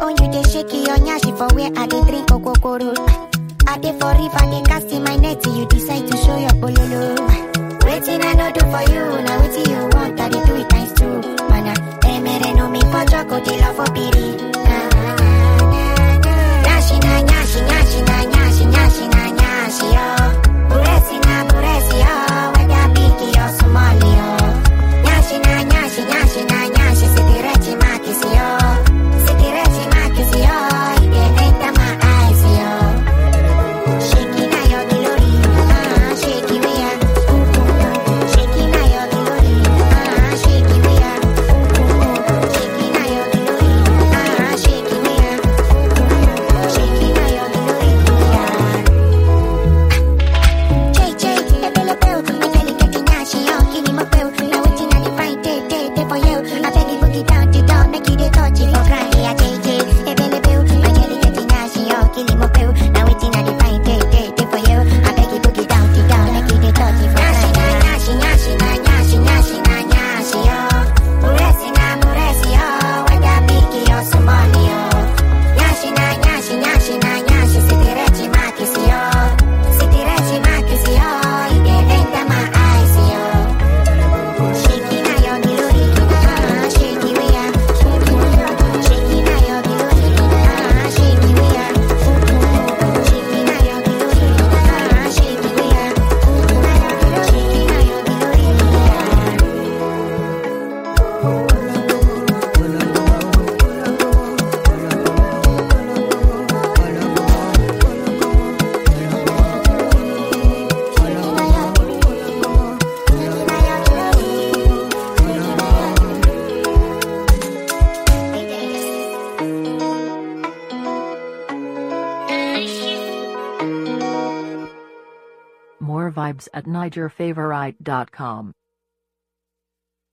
Oh, you dey shake your nyashi for where I dey drink okokoro. I dey for river, dey cast in my net, you decide to show your bololo. Waiting I no do for you, now waiting you want, I dey do it times two. Mana, emere no me for choco, dey love for piri. Na, na, na, na, na. Nyashi na nyashi, nyashi na nyashi, nyashi na nyashi, yo. Buresi na buresi, yo. Whether big or small, yo. Nyashi na nyashi, nyashi na nyashi, sitirechi makisi, yo. Sitirechi makisi, yo. It dey enter my eyes, yo. Shaking na your glory, ah, shaking me ah, shaking na your glory, ah, shaking me ah, shaking na your glory, ah, shaking me ah, shaking na your glory, ah. Jay Jay, ebele peo, my jelly getting nasty, yo, give me my peo, now waiting on the fine day, day, day for you. I beg you boogie down to down, make you dey touch it for crying, yeah, Jay Jay, ebele peo, my jelly getting nasty, yo, give me my peo, now waiting on the fine day, day, day for you. I beg you boogie down to down, make you dey touch it for crying. Nyashi, nyashi, na nyashi, nyashi, na nyashi, yo. Muresi na muresi, yo, whether big or small, yo. Nyashi na nyashi, nyashi na nyashi, sitirechi makisi, yo. Sitirechi makisi, yo, it dey enter my eyes, yo. Shaking na your glory, ah, shaking me ah, shaking na your glory, ah, shaking me ah, shaking na your glory, ah, shaking me ah, shaking na your glory, ah. More vibes at NigerFavorite.com.